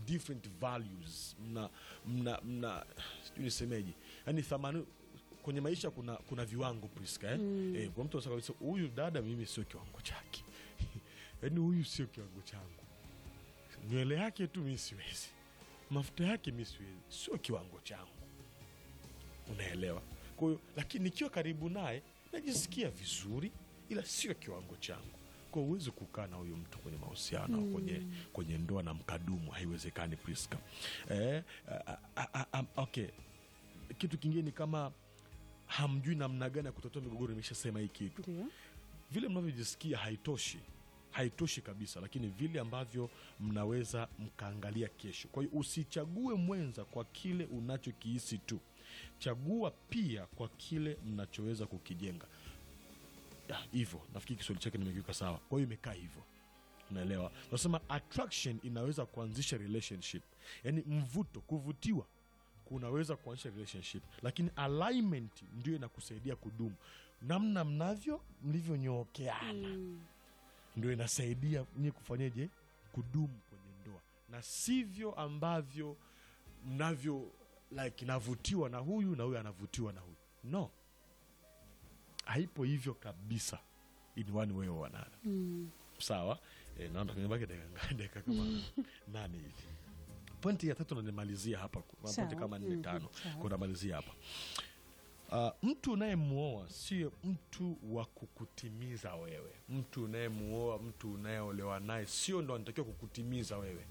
different values mna mna mna sijui nisemeje yani thamani kwenye maisha kuna kuna viwango Priska eh? Eh, kwa mtu anasema kabisa huyu dada mimi sio kiwango chake yaani huyu sio kiwango changu nywele yake tu mi siwezi mafuta yake mi siwezi sio kiwango changu unaelewa kwa hiyo lakini nikiwa karibu naye najisikia vizuri ila sio kiwango changu kwa hiyo huwezi kukaa na huyo mtu kwenye mahusiano au kwenye, kwenye ndoa na mkadumu haiwezekani priska eh, a, a, a, a, okay kitu kingine ni kama hamjui namna gani ya kutatua migogoro nimeshasema hii kitu Ndio. vile mnavyojisikia haitoshi haitoshi kabisa lakini vile ambavyo mnaweza mkaangalia kesho kwa hiyo usichague mwenza kwa kile unachokihisi tu chagua pia kwa kile mnachoweza kukijenga Ya, hivyo nafikiri kiswahili chake nimekiweka sawa kwa hiyo imekaa hivyo unaelewa nasema attraction inaweza kuanzisha relationship yaani mvuto kuvutiwa kunaweza kuanzisha relationship lakini alignment ndio inakusaidia kudumu namna mnavyo mlivyonyookeana ndio inasaidia nyie kufanyeje kudumu kwenye ndoa na sivyo ambavyo mnavyo like navutiwa na huyu na huyu anavutiwa na huyu no haipo hivyo kabisa in one way or another Mm. sawa e, naona kimebaki dakika dakika kama nane hivi pointi ya tatu nanimalizia hapa pointi Sawa. kama nne Mhm, tano sawa. kwa namalizia hapa Uh, mtu unayemwoa sio mtu wa kukutimiza wewe mtu unayemuoa mtu unayeolewa naye sio ndo anatakiwa kukutimiza wewe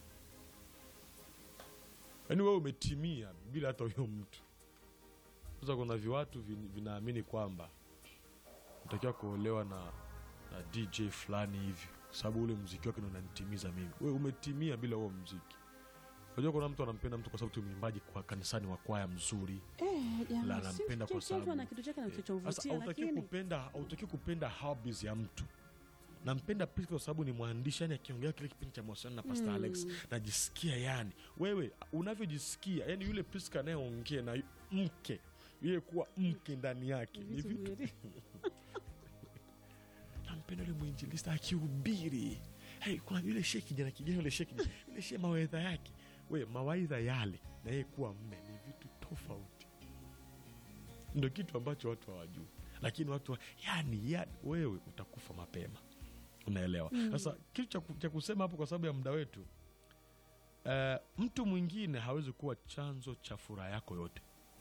yaani wewe umetimia bila hata huyo mtu sasa kuna viwatu vin- vinaamini kwamba natakiwa kuolewa na, na dj fulani hivi kwa sababu ule mziki wake ndo unanitimiza mimi we umetimia bila huo mziki unajua kuna mtu anampenda mtu kwa sababu tu mwimbaji kwa kanisani wa kwaya mzuri Eh, la jamaa, si anampenda kwa kila mtu ana sababu kitu chake Eh, sasa anachomvutia hautaki lakini kupenda hautaki kupenda hobbies ya mtu nampenda Priska kwa sababu ni mwandishi yani akiongea kile kipindi cha mahusiano na Pastor Alex najisikia yani wewe unavyojisikia yani yule Priska anayeongea na mke yeye kuwa mke ndani yake ni vitu vitu viwili. nampenda yule mwinjilista akihubiri hey, kuna yule shee kijana kijana yule shee kijana yule shee mawaidha yake we mawaidha yale na yeye kuwa mme ni vitu tofauti ndo kitu ambacho watu hawajui lakini watu wa, yani, yani wewe utakufa mapema unaelewa sasa kitu cha ku- cha kusema hapo kwa sababu ya muda wetu eh, mtu mwingine hawezi kuwa chanzo cha furaha yako yote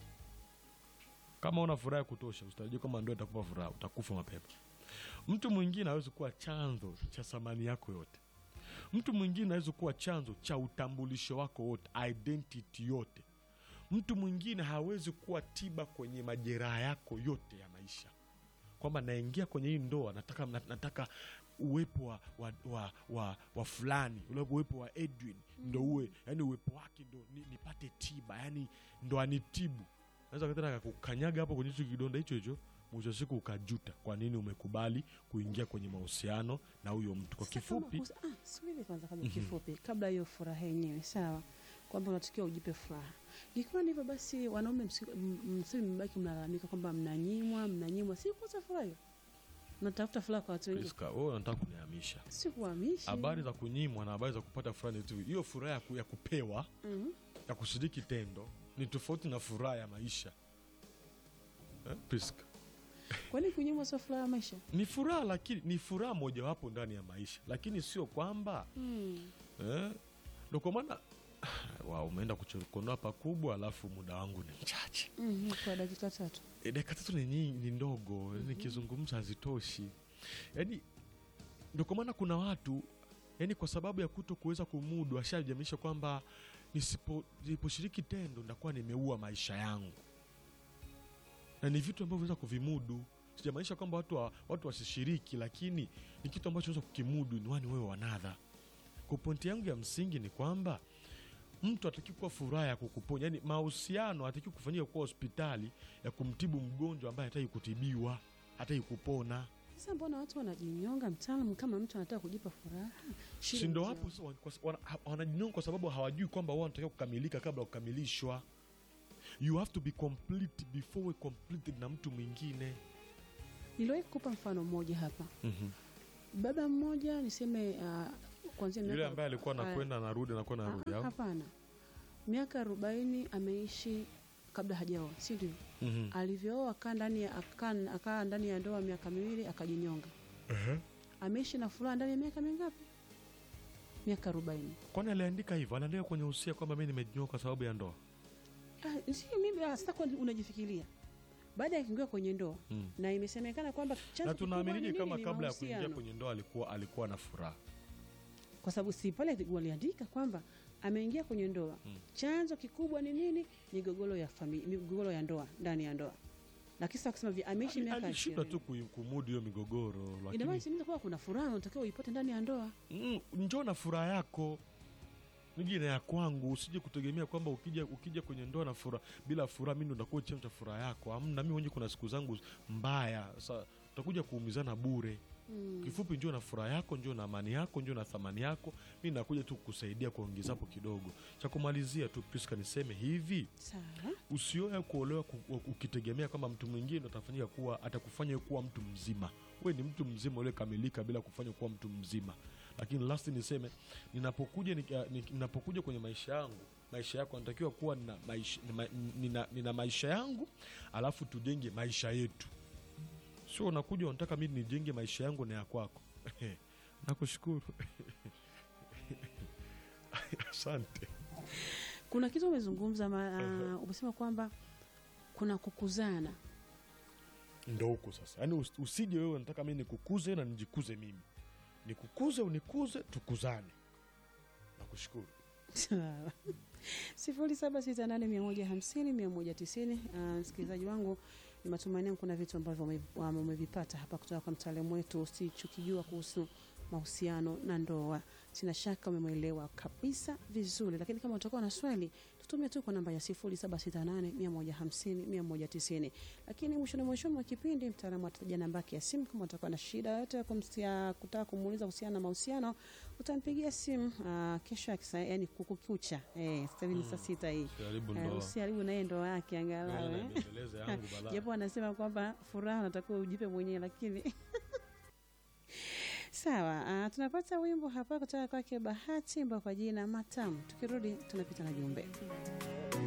kama una furaha ya kutosha usitarajia kama ndoa itakupa furaha utakufa mapema mtu mwingine hawezi kuwa chanzo cha thamani yako yote mtu mwingine hawezi kuwa chanzo cha utambulisho wako wote identity yote mtu mwingine hawezi kuwa tiba kwenye majeraha yako yote ya maisha kwamba naingia kwenye hii ndoa nataka, na- nataka uwepo wa, wa, wa, wa, wa fulani ule uwepo wa edwin ndo uwe yani uwepo wake ndo ni, nipate tiba yani ndo anitibu naweza katena kukanyaga hapo kwenye hicho kidonda hicho hicho mwisho wa siku ukajuta kwa nini umekubali kuingia kwenye mahusiano na huyo mtu kwa Sasa kifupi kama kus- ah, subiri kwanza kabla kifupi kabla hiyo furaha yenyewe sawa kwamba unatakiwa ujipe furaha ikiwa ndivyo basi wanaume msi- m- msiwe mmebaki mnalalamika kwamba mnanyimwa mnanyimwa si kosa furaha hiyo mnatafuta furaha kwa watu wengine Priska, wewe unataka kunihamisha si kuhamishi habari za kunyimwa na habari za kupata furaha ni tu hiyo furaha ya ku- ya kupewa Mhm. ya kushiriki tendo ni tofauti na furaha ya maisha eh, Priska? kwani kunyimwa sio furaha ya maisha ni furaha lakini ni furaha mojawapo ndani ya maisha lakini sio kwamba mm. eh, ndo kwa maana wa umeenda kuchokonoa pakubwa alafu muda wangu ni mchache mm kwa dakika tatu e, dakika tatu ni, nyingi- ni ndogo nikizungumza hazitoshi yaani ndo kwa maana kuna watu yani kwa sababu ya kuto kuweza kumudu ashajamisha kwamba nisipo- nisiposhiriki tendo ndakuwa nimeua maisha yangu na ni vitu ambavyo weza kuvimudu sijamaanisha kwamba watu, wa, watu wasishiriki lakini ni kitu ambacho weza kukimudu ni wani wewe wanadha kwa pointi yangu ya msingi ni kwamba mtu ataki kuwa furaha ya kukuponya yani mahusiano ataki kufanyika kuwa hospitali ya kumtibu mgonjwa ambaye hataki kutibiwa hataki kupona sasa mbona watu wanajinyonga mtaalamu kama mtu anataka kujipa furaha Shida si ndo ni hapo hiyo. sasa wan- kwa- wana- ha- wanajinyonga kwa sababu hawajui kwamba wao wanatakiwa kukamilika kabla ya kukamilishwa you have to be complete before we completed na mtu mwingine niliwahi kukupa mfano mmoja hapa mm-hmm. baba mmoja niseme uh, kuanzia yule miaka ambaye alikuwa Ah, anakwenda anarudi anakuwa Ah, anarudi ah, au hapana miaka arobaini ameishi kabla hajaoa si ndio Mhm. alivyooa akaa ndani ya akaa akaa ndani ya ndoa miaka miwili akajinyonga Ehe. ameishi na furaha ndani ya miaka mingapi miaka arobaini kwani aliandika hivyo anaandika kwenye usia kwamba mi nimejinyoa kwa sababu ya ndoa Ah, si mimi ah, sasa kwa unajifikiria baada ya kuingia kwenye ndoa Mm. na imesemekana kwamba chanzo na kikubwa ni tunaaminije nini? kama Ni kabla ya kuingia mahusiano. kwenye ndoa alikuwa alikuwa na furaha kwa sababu si pale waliandika kwamba ameingia kwenye ndoa Mm. chanzo kikubwa ni nini migogoro ya familia migogoro ya ndoa ndani ya ndoa lakini sasa kusema vi ameishi Ali- miaka alishindwa tu ishirini kui- kumudu hiyo migogoro ina maana lakini inaweza kuwa kuna furaha unatakiwa uipate ndani ya ndoa mm, njoo na furaha yako nije na ya kwangu usije kutegemea kwamba ukija ukija kwenye ndoa na furaha bila furaha mi ndo ndakuwa chanzo cha furaha yako amna mi mwenyewe kuna siku zangu mbaya sasa utakuja kuumizana bure mm. kifupi njoo na furaha yako njoo na amani yako njoo na thamani yako mi nakuja tu kukusaidia kuongezapo kidogo cha kumalizia tu Priska niseme hivi sawa usioe kuolewa ku- ukitegemea kwamba mtu mwingine ndo atafanyika kuwa atakufanya wewe kuwa mtu mzima we ni mtu mzima uliokamilika bila kufanya kuwa mtu mzima lakini last niseme ninapokuja nika- ni- ninapokuja kwenye maisha yangu maisha yako anatakiwa kuwa nina maisha, nina, nina, nina maisha yangu alafu tujenge maisha yetu sio unakuja unataka mi nijenge maisha yangu na ya kwako nakushukuru asante kuna kitu umezungumza ma, uh, umesema kwamba kuna kukuzana ndo huko sasa yaani us- usije wewe nataka mi nikukuze na nijikuze mimi nikukuze unikuze tukuzane nakushukuru Sawa. sifuri saba sita nane mia moja hamsini mia moja tisini Ah, msikilizaji wangu ni matumaini yangu kuna vitu ambavyo ume- um, umevipata hapa kutoka kwa mtaalamu wetu usichokijua kuhusu mahusiano na ndoa sina shaka umemwelewa kabisa vizuri lakini kama utakuwa na swali tutumie tu kwa namba ya sifuri saba sita nane mia moja hamsini mia moja tisini lakini mwishoni mwishoni mwa kipindi mtaalamu atataja namba yake ya simu kama utakuwa na shida yoyote ya kumsia- kutaka kumuuliza kuhusiana na mahusiano utampigia simu uh, kesho akisa, yani kukukucha eh, sasa hivi ni saa sita hii karibu Eh, ndoa usiharibu naye ndoa yake angalau Naona eh. imeendeleza yangu balaa. japo anasema kwamba furaha unatakiwa ujipe mwenyewe lakini sawa uh, tunapata wimbo hapa kutoka kwake bahati ambao kwa jina matamu tukirudi tunapita na jumbe